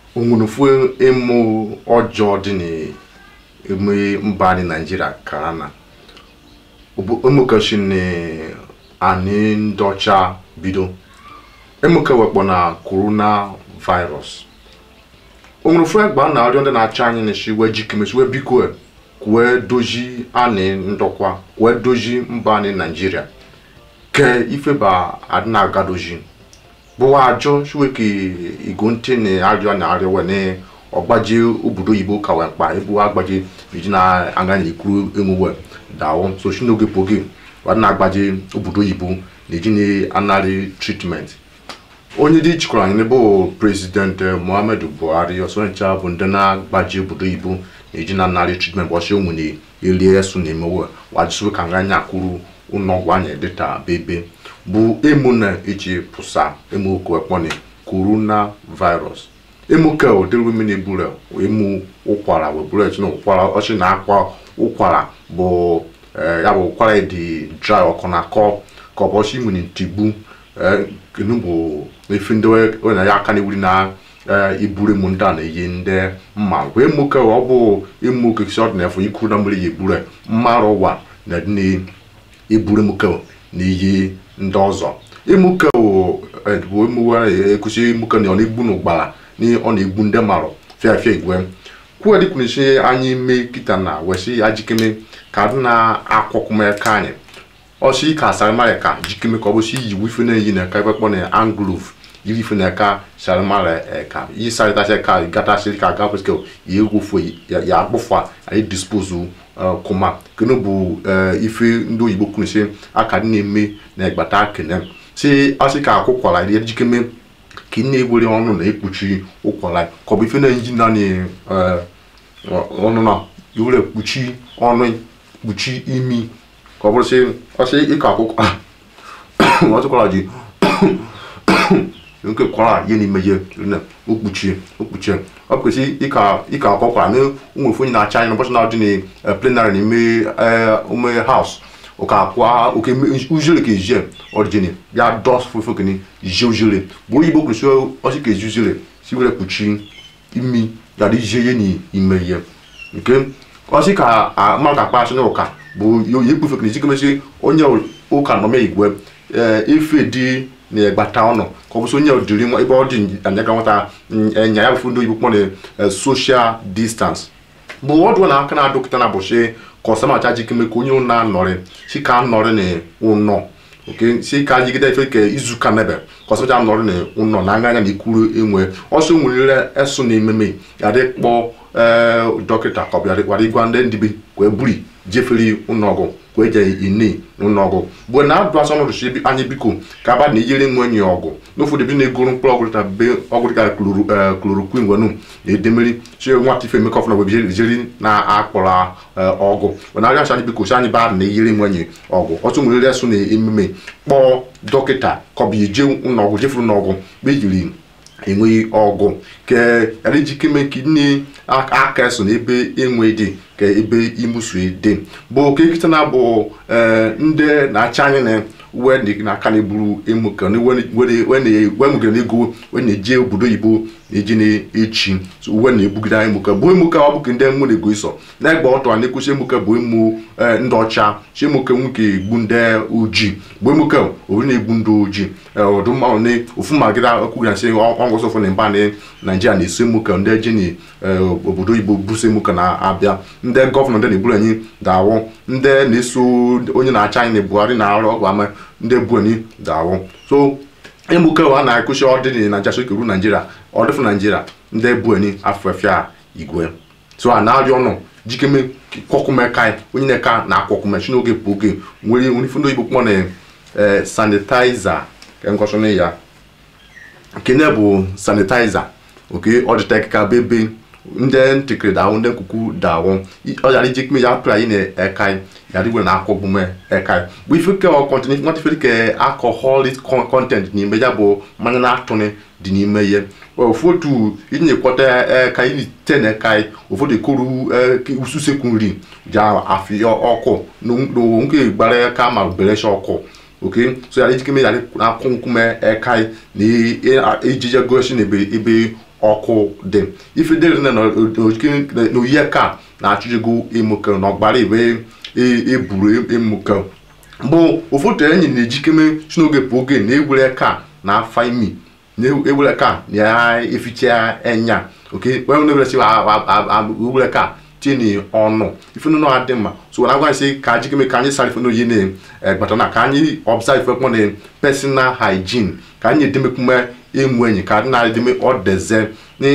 onwerefu ịmụ ọjọọ dị n'eme mba anyị naijiria kara na emukachini anyị ndị ọcha bido emuke wekpọ na corona virus onwerefu egba na arịọ ndị na-achị anyị na-eshi wee jikemesi wee biko kwee dozi anyị ndọkwa kwee dozi mba anyị naijiria ke ifeba adị na-agadozi bụwa ajọ shiweke igo ntị na arịọ na arịọ wee ọgbaji obodo oyibo ka wee mkpa ebu agbaji iji na-aga n'ikuru emuwe dawo so shi n'oge poge wadị na-agbaji obodo oyibo na eji na-anarị tritment onye dị jikwara anyị bụ prezident muhammadu buhari ọsọncha bụ ndị na-agbaji obodo oyibo na-eji na-anarị tritment bọchị ụmụ na elie esu na emewe wajisiwe ka nga anya kwuru ụlọọgwụ anya dịta bebe bụ emu na eji pụsa emu oku ekpọni corona virus emu ke ụdịrị mmiri buru emu ụkwara weburu echi na ụkwara ọchị na-akwa ụkwara bụ ya bụ ụkwara dị dry ọkụ na akọ ka ọ bụ ọchị nwere ntigbu kenu bụ efi ndị onye ya aka na-ewuri na iburu emu ndị a na-eyi ndị mma wee emu ke ọ bụ emu kekisi ọdịnafọ ikuru na mmiri ya eburu mmarụ ụwa na dị iburu emu ke na iyi ndị ọzọ emuke bụ emuwe ekwesị emuke na ọ na-egbu n'ụgbara na ọ na-egbu ndị marụ fịafịa igwe kwuo dịkwunisi anyị mee kịta na wesi ya jikeme ka dị na-akwọkwụma aka anyị ọsị ka sarimara ka jikeme ka ọ bụsi iyi wife na-eyi na eka ebe kpọ na anglov yiri ife na eka sarimara eka iyi sarịtasị ka gatasị ka gafeske ya egwufu ya akpụfa anyị dispozu kuma kene bụ ife ndị oyibo kwunisi aka dị na-eme na egbata kene si asị ka akwụkwara ya jikeme ka ị na-ewere ọnụ na ekpuchi ụkwara ka ọ bụ ife na-eji naanị ọnụ na iwere kpuchi ọnụ kpuchi imi ka ọ bụrụ sị ọsị ịka akwụkwọ ọtụkwara ji nke kwara ihe n'ime ihe okpuchie okpuchie ọ kwesị ịka ịka akwụkwara na ụmụ ofe onye na-acha anya n'ụbọchị na-adị na plenary n'ime ume haus ụka akwa oke ujere ka ezie ọdịjini ya dọs fufu kene ije ujere bụ oyibo kwesị ọsị ka ezi ujere si were kpuchi imi yara ije ihe n'ime ihe nke ọsị ka mmadụ ka akpa asị na ụka bụ ya ekpufe kene ezi onye ụka nọme igwe efe dị na-egbata ọnụ ka ọ bụsị onye dịrị nwa ebe ọ dị anyaga nwata nya ya bụ ndị oyibo kpọ na social distance bụ ọdụ na aka na dọkịta na bụchi ka ọsamacha jikeme ka onye na-anọrị si ka nọrị na ụnọ oke si ka jigide efe ka izuka nebe ka ọsamacha nọrị na ụnọ na anya na ikuru enwe ọsọ nwere eso na ememe ya dị kpọ dọkịta ka ọ bịara gwara ịgwa ndị ndibe wee buri jefere ụnọgụ wee je ini n'ụlọọgwụ bụ na adụ asọ nọdụchi anyị biko ka aba na iyere nwe enyi ọgwụ n'ofu debe na-egoro mkpụrụ ọgwụ dịka be ọgwụ dịka klorokwin wenu na-edemeri chi nwata ife emeka ọfụna webe jeri na-akpọrọ ọgwụ na arịa anyị biko si anyị ba na iyere nwe enyi ọgwụ ọtụ nwere resụ na emume kpọọ dọkịta ka ọ bụ ije ụlọọgwụ jefuru n'ọgwụ mgbe ejiri enweghị ọgwụ ke yara ijikeme ka nne aka eso n'ebe enwe dị ka ebe imusu dị bụ ka ekita na bụ ndị na-acha anyị na wee n'aka na-eburu emuke wemugere na ego wee na-eje obodo oyibo na-eji na-echi uwe na-ebugide anyị emuke bụ emuke ọ bụke ndị emu na-ego iso na-egba ọtọ na-ekwusi emuke bụ emu ndị ọcha chi emuke nwoke egbu ndị ojii bụ emuke obi na-egbu ndị ojii ọdụmmanụ na ofu magịda kwugara sị ọngwụsọ ofu na mba na naijiria na-eso emuke ndị eji na obodo oyibo buso emuke na-abịa ndị gọvanọ ndị na-eburu anyị daawụ ndị na-eso onye na-acha anyị na buhari na-arụ ọgwụ ama ndị bu anyị daawụ so emuke a na-akụchi ọdịnị na naijiria sokeru naijiria ọdịfụ naijiria ndị bu anyị afọfịa igwe so a na-arịọ ọnụ jikeme kwọkụmeka onye na-eka na akwọkụme chi n'oge bụ oge nwere nrifu ndị oyibo kpọ na sanitaiza ka ngọsọna ya nkene bụ sanitaiza oke ọdịta ka bebe ndị ntịkịrị dawụ ndị nkuku dawụ ọ yara iji kme ya pụrụ anyị na-eka yara igwe na-akwọgbume eka bụ ife ke kọntent nwata ife dịka alcoholic content n'ime ya bụ mmanya na-atụnị dị n'ime ihe ụfọdụ iji na-ekwọta eka iri te na eka ụfọdụ ekoru ususekwu nri ji afị ọkụ nke gbara eka ma berecha ọkụ oke so yara ijikeme yara akwụ nkume eka na ejije gosi na ebe ọkụ dị ife dịrị na n'oyiye ka na-achụjigo emuke na ọgbara ibe eburu emuke bụ ụfọdụ enyi na-ejikeme si n'oge pụ oge na-ewere ka na afa imi na-ewere ka na-eficha enya oke wee na-ewere ewere ka tini ọnụ ife nọ adị mma so na agwa sị ka jikeme ka anyị sara ife n'oyi na-egbata na ka anyị observe ife kpọ na personal hygiene ka anyị edemekume emu enyi ka adị na-edeme ọdeze na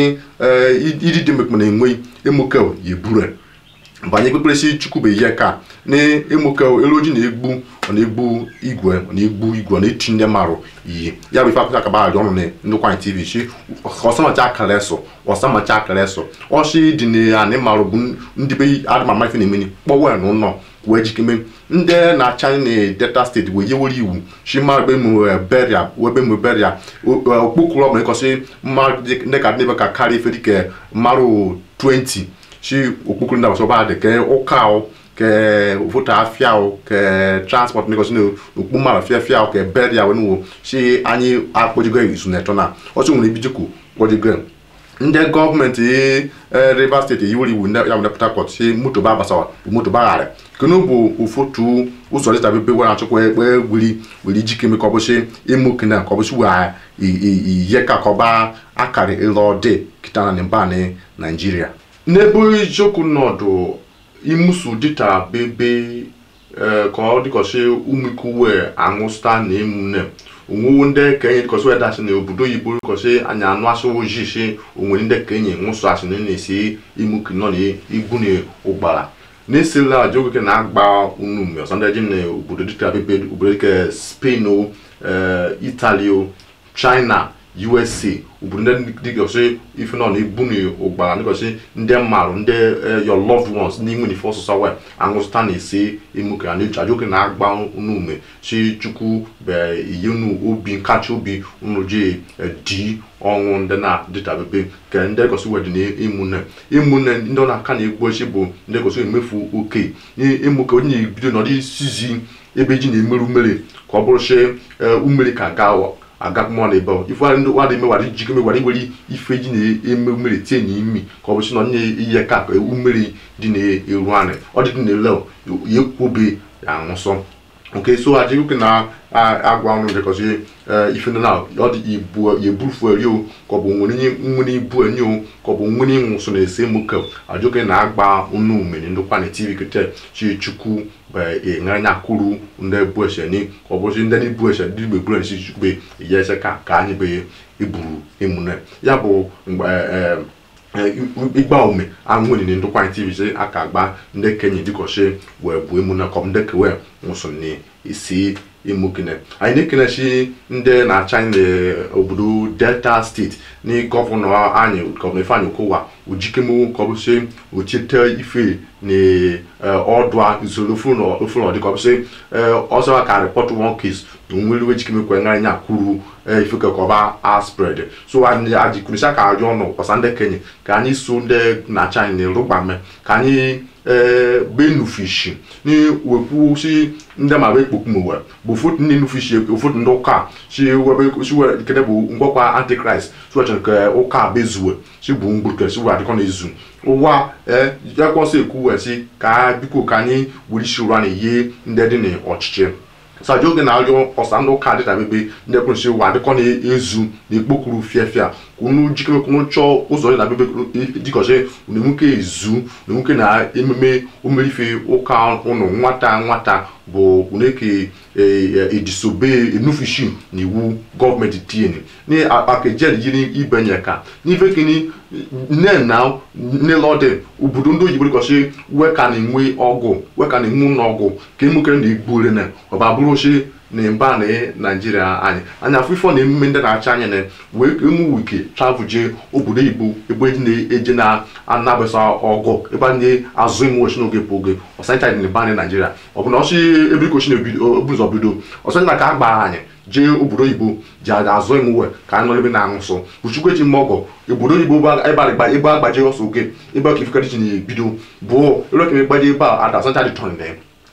iji demekuma na-enwe emuke yebure banye kpekperesi chukwube ihe ka na emuke elu ojii na-egbu ọ na-egbu igwe ọ na-egbu igwe ọ na-eti ndị marụ iyi ya bụ ife akụkọ akaba adị ọnụ na ndụkwanyị tv si ọsamacha akara eso ọsamacha akara eso ọsị dị na anị marụ bụ ndị be adịmama ife na-emeni kpọwa na ụlọ wee jikeme ndị na-acha na delta steeti wee yewere iwu si mmadụ ebe mụ beria ebe mụ beria okpokuru ọbụla ịkọsị mmadụ ndị ka dị ka karịa ife dịka mmadụ 20 si okpukuru ndị agbasa ọba dị ke ụka ahụ ke votu afia ahụ ke transport n'ịkọsị na okpu mmadụ fịa fịa ahụ ke beria wee nuwo si anyị akpọjigo isu na eto na ọsọ nwere ibijikwu kpọjigo ndị gọọmenti rivers steeti yiwere iwu ndị ya bụ port harcourt si moto ba agbasa moto bagharị kenu bụ ụfọdụ ụzọ dịta bebe were achọkwa ekpe wiri were ijikeme ka ọ bụsị ịmụ kene ka ọ bụsị wee ihe ka ka ọba akara ịlọ dị kịta na mba na naijiria n'ebe eziokwu nọdụ imusu dịta bebe ka ọ dịkọsị ụmụikuwe aṅụsta na emune onwewo ndị kenye dịkọsị wee dasị na obodo oyibo dịkọsị anya anụ asụ ojii si onwere ndị kenye nwụsụ asị na na-esi imuki nọ na igwu na ụgbara na-esila ajogoke na-agba unu mme ọsọ ndị ji na obodo dịka bebe obodo dịka spain o italy o china usa obodo ndị dịgọsị ife nọ na-ebu na ụgbara dịgọsị ndị mmarụ ndị your loved ones n'ime n'ife ọsụsọ wee aṅụzụta na-esi emuke a na-eji ajoke na-agba unu ume si chukwu be iyenu obi nkacha obi unu ji di ọnwụ ndị na-adịtabebe ke ndị gosi wedi na emune emune ndị ọ na-aka na-egbu echi bụ ndị gosi emefu oke emuke onye na-ebido n'ọdị isizi ebe ji na-emerụ mmiri ka ọ bụrụ si umeri ka gaa agakpụmọ na ebe ife ndị wadị ime wadị jikeme wadị were ife ji na-eme mmiri tie na imi ka ọ bụsị na onye ihe ka ka mmiri dị na-eru anị ọ dị dị na-ele ya ekwobe ya aṅụsọ nke so adịghị na agwa ọrụ dịkọzi ife ndị na ọ dị ibu ya eburufu eri o ka ọ bụ nwere ibu enyi o ka ọ bụ nwere ịnwụsọ na ese muke ajụke na agba unu umeri ndụkwa na tv kete chi chukwu ịṅanya kwuru ndị bu ese ni ka ọ bụzi ndị na-ebu ese ndị igbe buru esi chukwu ihe ese ka ka anyị be eburu emune ya bụ mgbe ịgba ume anwụnyi na ndụkwa tv si aka agba ndị kenye dịkọchi wee bụ emune kọm ndị kewe nwụsọ na isi imukene anyị na-ekenechi ndị na-acha anyị n'obodo delta steeti na gọvanọ anyị gọvanọ ifeanyị okowa ojikemu ka ọ bụsị ochite ife na ọdụ usoro ofụlọ dị ka ọ bụsị ọzọ ka report one case na onwere iwe jikeme kwe ngara nya kwuru ife ka ọba aspred so anyị ajikwunisha ka arịọ ọnụ kwasa ndị kenye ka anyị so ndị na-acha anyị na rụgbame ka anyị benufishi ni wekwu si ndị ma wee kpokpu uwe bụ ụfọdụ ndị nufishi ụfọdụ ndị ụka si webe si were kede bụ ngwakwa antikrist si wechere ka ụka bezuwe si bụ mgburuke si were adịkọ na-ezu ụwa ekwọsọ ekwu wee si ka biko ka anyị were isi ụra na ihe ndị dị n'ọchịchị saji oge na-arịọ ọsa ndị ụka dịta bebe ndị ekwensi ụwa adịkọ na-ezu na ekpokuru fiafia unu jikere kwunu chọọ ụzọ dị na bebe dịkọchi na enweke ezu na enweke na ememe omerife ụka ụnụ nwata nwata bụ uneke ejisobe enufishi na iwu gọọmenti tieni ni akejel yiri ibenye ka n'ife kini nne na n'elọdị obodo ndị oyibo dịkọchi weka na-enwe ọgụ weka na-enwe ụlọ ọgụ ka emukere na igbu ure na ọba bụrụ ochi na mba na naijiria anyị anyị afọ ifo na emume ndị na-acha anyị na wee emu wike travel jee obodo igbo ebe eji na-eje na-anabasa ọgụ ebe a na-azụ ime ochi n'oge bụ oge ọsancha dị na mba na naijiria ọ bụ na ọchị ebe ikochi na-ebuzo bido ọsancha ka a gbara anyị jee obodo oyibo ji azụ emuwe ka anyị nọ ebe na-aṅụ nsọ buchukwu eji mma ọgọ obodo oyibo ebe agbaje ọsọ oge ebe ọka ifekari ji na-ebido bụ ebe ọka gbaje ebe a ada ọsancha dị tọn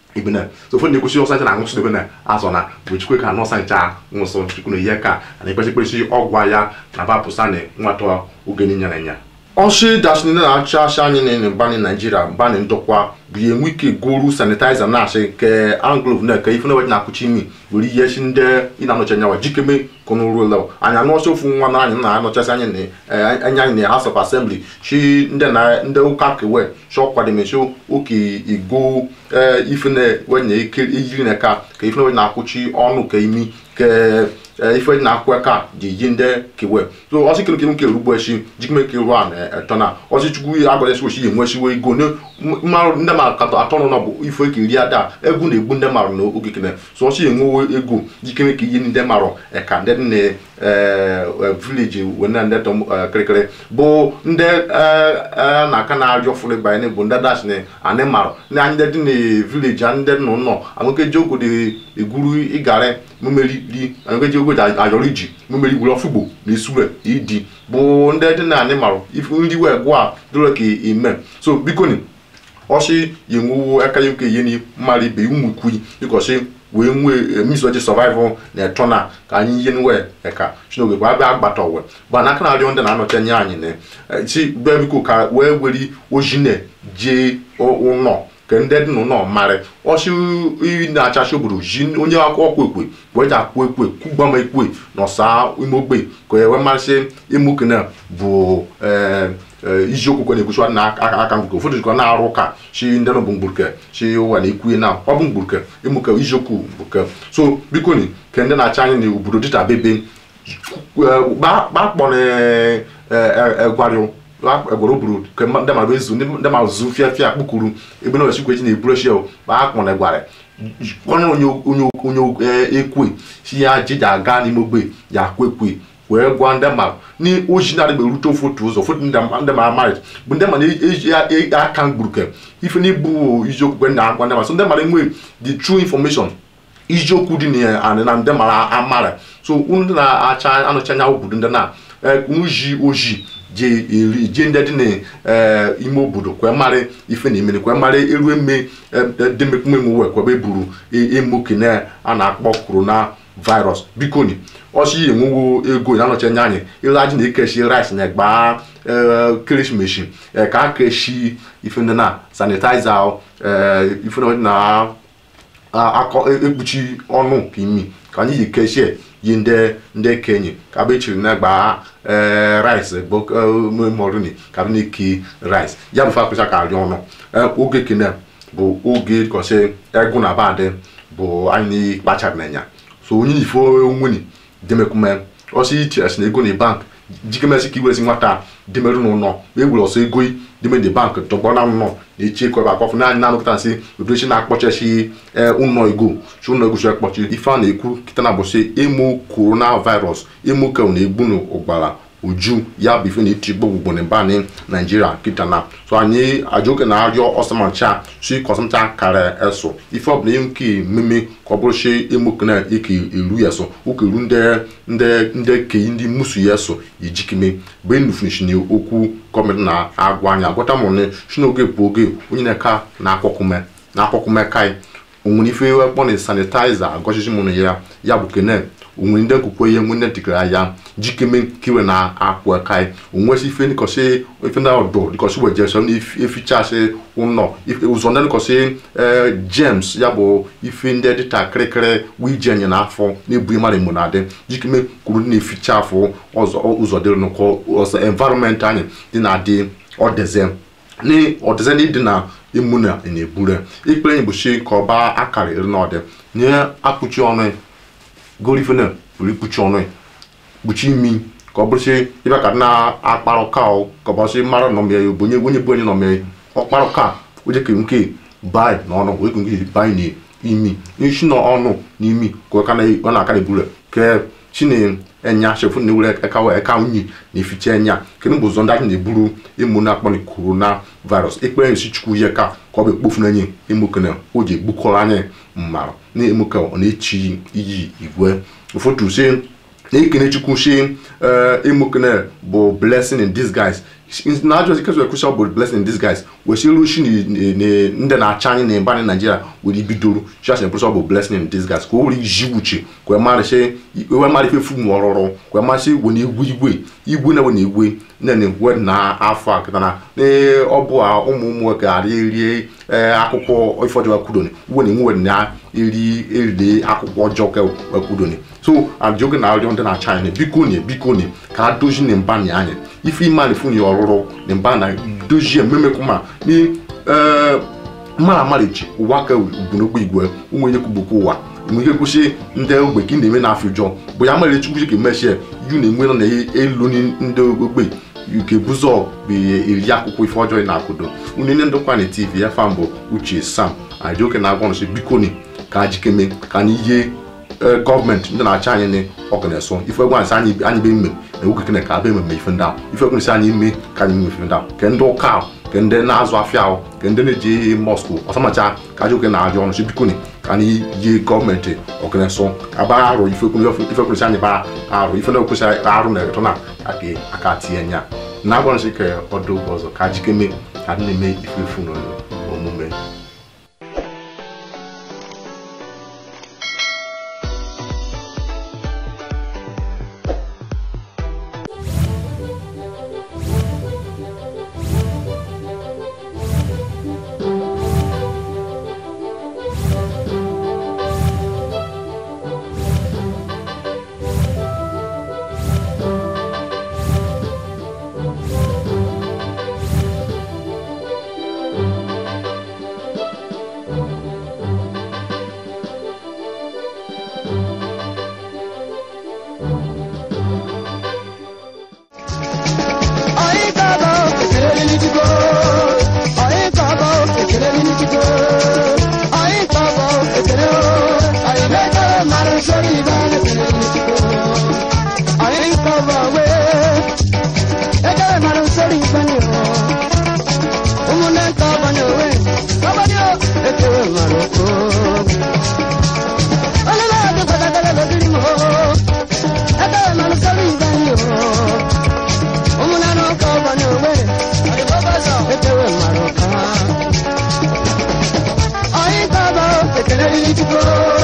ibina so fo ne kusi ọsọ ncha na nwụsị dobe na azọ na bụ chukwe ka nọsa ncha nwụsọ chukwu na ihe ka na ekpechikpechi ọgwụ ya na bapụsa na nwata oge ninya na nya ọchị dashini na-achị achị anyị na mbani naijiria mbani ndokwa bụ ihe enwe ike goru sanitaiza na-achị ke anglov na ke ifenewe na-akụchi imi were ihe chi ndị ị na-anọchi anya wa jikeme kọnụrụla anyị anọchi ofu nwa na anyị na-anọchasị anyị na anya anyị na house of assembly chi ndị na ndị ụka kewe chọ kwademechi oke igo ifene wenye ike iyiri na ka ka ifenewe na-akụchi ọnụ ka imi ke ife na-akwụ aka ji yi ndị kewe so ọsị kele kele nke erugbo echi jikeme ke ruo na eto na ọsị chukwu agọrọ esi ochi enwe esiwe ego mmarụ ndị mmadụ katọ atọ nọ bụ ife ka iri ada egwu na-egbu ndị mmadụ na oge kene so ọsị enwewe ego jikeme ka iyi ndị mmadụ eka ndị dị na vileji wena ndị tọ kịrịkịrị bụ ndị na-aka na-arịọ fụrụ banye bụ ndị dash na anị marụ ndị anyị dị na vileji ndị nọ nọ anụkeji ogo dị egwuru ịgarị mmeri ri anụkeji ogo dị ayọrọ iji mmeri gwuru ọfụgbo na isure idi bụ ndị dị na anị marụ nri wee gwa a dịrọ ka ime so biko ni ọsị yenwewo aka ya nke ihe ni mmadụ ibe ụmụ ikwu ịkọsị wee nwee misoji survival na eto na ka anyị ihe nwe eka chinoge bụ abịa agbata owe bụ na aka na-arịọ ndị na-anọchi anya anyị na chi bịa biko ka wee were oji na jee ụnọ ka ndị dị n'ụlọ marị ọchị iyi na-achachi obodo ji onye ọkwa ekwe wee ji akwụ ekwe kwugbama ekwe n'ọsa ime ogbe ka e wee marịsị emukene bụ iziokwu kwe na-ekwuchi na aka mgbuke ụfọdụ jikọ na-arụ ụka chi ndị nọ bụ mgbuke chi ụwa na ikwuye na ọ bụ mgbuke emuke iziokwu mgbuke so biko ni ke ndị na-acha anyị na obodo dịta bebe gbakpọ egwario egwara oburu ke ndị mara ezu ndị mara zu fịa fịa kpukuru ebe na osikwe chi na-eburu echi ma akpọ na egwara ọnụ onye onye ekwe si ya jija aga n'ime ogbe ya kwekwe wee gwa ndị mmadụ ni oji na-adịgbe erute ofu otu ụzọ ofu ndị mara marit bụ ndị mmadụ eji aka mgburuke ife n'ibu iziokwu na agwa ndị mmadụ so ndị mmadụ enwe the true information iziokwu dị na na ndị mara amara so unu ndị na-acha anọchi anya obodo ndị na unu ji oji je eri je ndị dị n'ime obodo kwee mara ife na emere kwee mara eru eme demekpumeme wee kwebe buru emokene a na-akpọ corona virus biko ni ọsị enwewo ego na anọchi anya anyị ile aji na-ekechi rice na gbaa ekeresimesi ka a keshi ife ndị na sanitizer ife na ekpuchi ọnụ ka imi ka anyị ji kechie yi ndị ndị kenye ka bụ echiri na gbaa rice morini ka bụ na-eke rice ya bụ fakpụcha ka arị ọnụ oge kene bụ oge kọsị egwu na badị bụ anyị kpachara n'anya so onye ifo onweni demekume ọsị ichiresi na ego na bank jikemesi ka iweresi nwata demerụ n'ụlọ ma ewere ọsọ ego deme de bank tọgbọ na nnọ na-echi ekwe ebe akpọfụ naanị na-anụkọta nsị odochi na-akpọchachi ụlọ ego chi ụlọ ego chi akpọchi ife a na-ekwu kịta na bụsị emo corona virus emo ka na-egbu n'ụgbara uju ya bụ ife na-eti gbogbo na mbani naijiria kịta na so anyị ajoke na-arịọ ọsọmancha si kọsọmcha kara eso ife ọbụla nke mmemme ka ọ bụrụ si emokena ike eru ya so ụka eru ndị ndị ndị kei ndị musu ya so ijikime bụ enufunishi okwu gọọmenti na-agwa anyị agwata mụrụ na si n'oge bụ oge onye na-eka na-akpọkume na-akpọkume kai onwere ife ekpọ na sanitaiza agọchichi mụrụ ya ya bụ kene onwere ndị nkwukwe ihe nwe ndị dịkara ya jikeme kiwe na akpụ aka onwesi ife dịkọsị ife ndị ọdụ dịkọsị wee jesọ na efichasị ụlọ ụzọ ndị dịkọsị james ya bụ ife ndị dịta kịrịkịrị wije nye n'afọ na-ebu mmadụ mgbe na-adị jikeme kwuru na-eficha afọ ụzọ dịrị n'ụkọ ọzọ environment anyị dị na-adị ọdeze na ọdịze ndị dị na emu na na-ebure ikpere anyị bụ shi ka ọba akara iri n'ọdị nye akpụchi ọnụ gorifene pụrụ ikpuchi ọnụ kpuchi imi ka ọ bụrụsị ịbịa ka na-akparụ ka ọ ka ọ bụrụsị mara nọmịa ya bụ onye onye bụ onye nọmịa ọkparụ ka oje ke nke bai na ọnụ wee nke bai na imi isi na ọnụ na imi ka ọ na-aka na-eburu ke chine enya chefu na ewere eka wee eka unyi na-eficha enya kedu bụ ụzọ ndị anyị na-eburu ịmụ na-akpọ corona virus ekpere esi chukwu ihe ka ka ọ bụ ekpofu n'enye emokene o ji egbukọrọ anyị mmarụ na emoke ọ na-echi iyi igwe ụfọdụ si na-ekene chukwu si emokene bụ blessing in disguise na ajọ ikezu ekwucha bụ blessing in disguise wesịrị ushi ndị na-acha anyị na mba anyị naijiria were ibidoro chachị ekwucha bụ blessing in disguise ka o were iji wuche ka marịsị ewe marị ife fum ọrụrụ ka masị we na egwu igwe igwe na we na egwe nne na egwe na afọ a kịta na ọ bụ ụmụ ụmụ nwoke arị erie akwụkwọ ife ọjọọ kwudoni uwe na enwe na eri eriri akwụkwọ ọjọọ kwudoni so ajụgị na arịọ ndị na-acha anyị biko nye biko nye ka a dozi na mba na anyị ife ime na funi ọrụrụ na mba na dozie mmemekwu ma ni mara amarichi ụwa ka ugbunokwu igwe ụmụ onye kwubukwa ụwa nwere ike kwụsị ndị ogbe ka ị na-eme n'afọ ụjọ bụ ya mara chukwu ka emechie yu na-enwe nọ na elu ndị ogbe nke buzọ bụ eri akwụkwọ ife ọjọọ na-akwụdo unene ndokwa na tv ya fa mbụ uche sam ajioke na-agwa nọsị biko ni ka jikeme ka anyị yie gọọmenti ndị na-achị anyị ni ọgana-eso ife egwu ansị anyị anyị be mme na ewu kekene ka abịa ememe ife ndị ahụ ife egwu nsị anyị ime ka anyị mme ife ndị ahụ ke ndị ụka ahụ ke ndị na-azụ afịa ahụ ke ndị na-eji mọskụ ọsamacha ka ajioke na-ajụ ọnụ si biko ni ka anyị yie gọọmenti ọgana-eso aba arụ ife egwu nsị anyị ba arụ ife na-ekwesị arụ na eretọ na aka tinye nya na-agwa nsị ka ọdụ ụgbọ ọzọ ka jikeme ka ndị na-eme ife efu n'omume Ready to go.